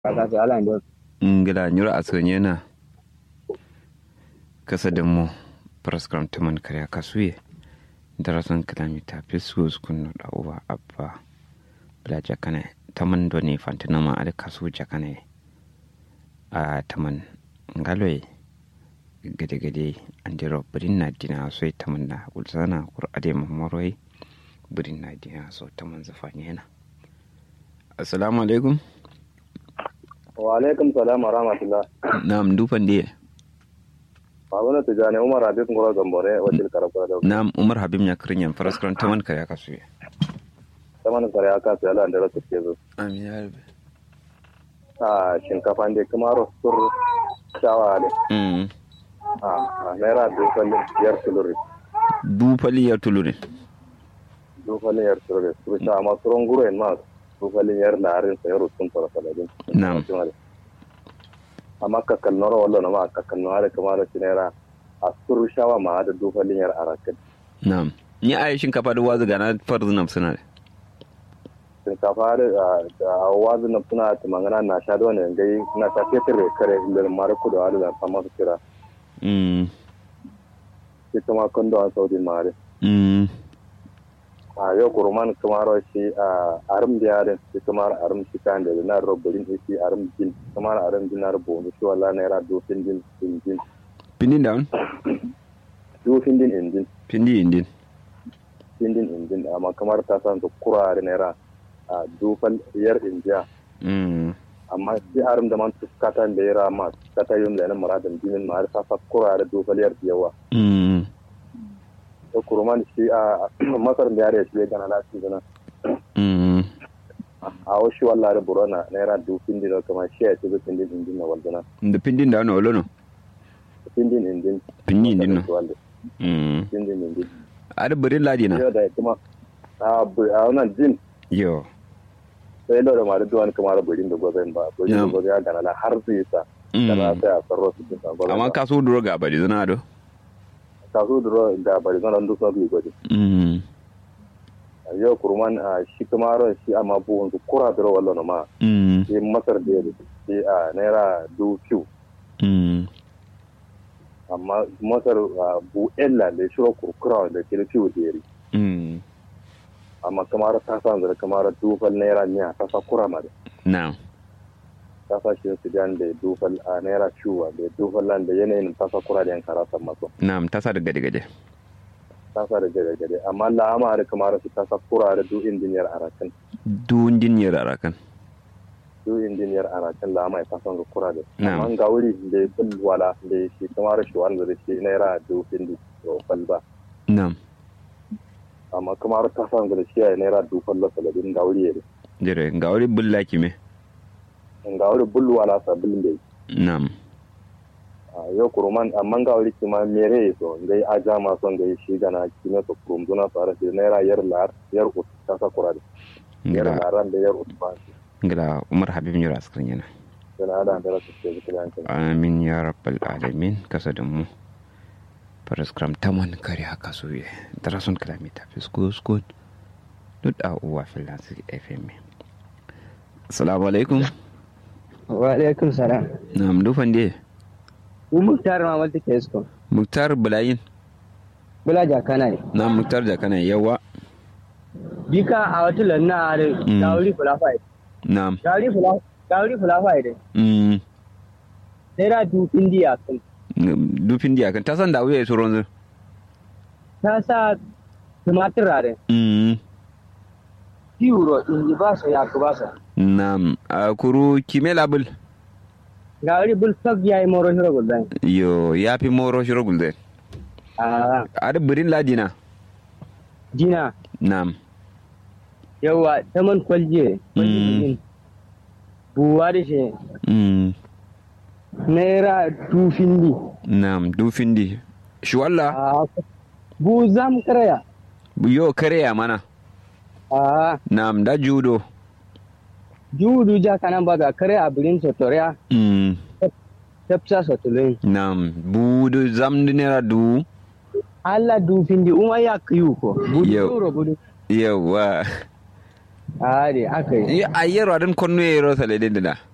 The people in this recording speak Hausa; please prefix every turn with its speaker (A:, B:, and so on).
A: Kakasi ala ndio.
B: ngila nyura asonye na kasa da mu praskram tuman karya kasuye darasan kilomita fisus kunu da uwa abba bla jakane taman doni fantinama ada kasu jakane a taman ngaloy gade gade andiro birin na dina so taman na ulsana kur ade mamoroi birin na dina so taman zafanye na assalamu alaikum
C: wa alaikum salam wa rahmatullah
B: na'am dufan diye
C: babana tijani umar habib ngoro gambore wajil karabura da
B: na'am umar habib ya kirin yan faraskran taman karya kasuye
C: saman kare aka sai Allah da rasu ke zo
B: amin ya rabe
C: a shinkafa ne kuma rostur shawa ne
B: mm
C: a naira dufalin yar tuluri
B: dufali ya tulurin
C: dufalin yar tuluri su sha ma suron guro en ma dufalin yar larin sai rutun tara saladin
B: Na'am.
C: amma kakal noro wallo na ma kakal noro kuma da naira a suru shawa ma da dufalin yar arakin
B: na'am ni a shinkafa da wazu gana farzunam suna da
C: shinkafa da wazu na suna tumangana na sha da wani gai na sha fetur da kare da mara kudu a da fama su kira
B: mm
C: ita ma kondo an saudi mare
B: mm
C: a yau kurman kamar shi a arim da yarin shi kamar arim shi kan da na robbin shi arim din kamar arim din na rubo shi wala na yara dofin din injin
B: pindin down
C: dofin din injin
B: pindi indin
C: indin injin amma kamar ta san su kurare naira a dofal yar injiya
B: mm
C: amma shi arim da man tuskata da yara ma kata yun da na muradin dinin ma har sa fa kurare dofal yar yawa
B: mm
C: da kurman shi a masar da yare shi ya gana lafi gana
B: mm
C: a wasu wallare burona naira dofin din kamar shi ya ce dofin din injin na waldana
B: da pindin down olono
C: indin indin
B: pindi indin no
C: wanda
B: mm
C: indin indin
B: ada birin ladi na
C: yau da kuma a bu- a wannan jin
B: yo
C: sai da da mara duwan kamar burin da goben ba burin da
B: Na'am.
C: goben ya gana la har zai sa da na
B: mm
C: sai a sarro su ta goben
B: amma ka so duro ga bari zuna do
C: ka so duro da bari zan duk sabu gode
B: mm
C: yau kurman a shi kamar shi amma buwan su kura duro wallan ma
B: mm
C: shi masar da ya shi a naira du kiu
B: mm
C: amma masar a bu ella da shiro kurkura da ke da kiu da yari
B: mm
C: amma kamar ta san da kamar dufal naira niya ta sa kura ma da
B: na'am
C: kasashen sudan da dufal a naira ciwa da dufal nan da yanayin tasa kura da yankara san maso
B: na'am tasa da gade gade
C: tasa da gade gade amma la'ama da kamar su tasa kura da du injiniyar arakan
B: dun jinyar arakan
C: du injiniyar arakan la'ama ya tasa da kura da
B: Na'am.
C: amma ga wuri da ya bin wala da ya shi kamar shi wanda da shi naira du indi dufal ba
B: na'am
C: amma kamar tasa da shi ya naira dufal la saladin ga wuri ya
B: jere ga wuri bulla kime
C: ga wuri bul wala sabbin da
B: na'am
C: a yau kuruman amma ga wuri kima mere so ngai aja ma son ngai shi gana kime so kurum duna fara shi naira yar lar yar ut tasa kura da yar
B: ngila
C: laran da yar ut ba shi
B: ngila umar habib nyura askrin yana
C: yana da da rasu ke zikin yankin
B: amin ya rabbal alamin kasa da mu paraskram taman kare haka so ye darason kilomita fisko skot duk a uwa filansi fm assalamu alaikum
A: Wa alaikum salam.
B: na'am dufan diye
A: Ku muktar ma wata ke isko.
B: muktar bulayin
A: Bula jakana ne.
B: na muktar da kana yawa
A: Bika a wata lanna da
B: Mm.
A: gauri fulafai.
B: na'am
A: Gauri fulafai. Gauri fulafai da.
B: mm
A: Naira du indiya kan.
B: dufin diya kan ta san da wuya su ronzu
A: Ta sa tumatir rare.
B: mm
A: Euro in ba su ya ku ba su.
B: na'am a kuru kime labul
A: Gauri bul sab ya yi moro shiro gudan.
B: yo ya fi moro shiro gulde
A: Ah,
B: a da birin ladina
A: jina.
B: na'am
A: Yawa taman kwalje.
B: Mm.
A: Kwalje Buwa da shi.
B: mm
A: Naira du findi.
B: na'am dufin di shi walla
A: Ah, Bu zam karaya.
B: yo kare ya mana
A: Ah,
B: na'am da judo
A: judu jakana baga kare a birin sotoriya.
B: mm
A: Tafsa sotulin.
B: na'am budu zamdu nera du
A: Allah dufin di uma ya kiyu ko. Budu
B: Yau.
A: turo budu.
B: yawa
A: Ade aka yi.
B: a yero adin konno yero sale de da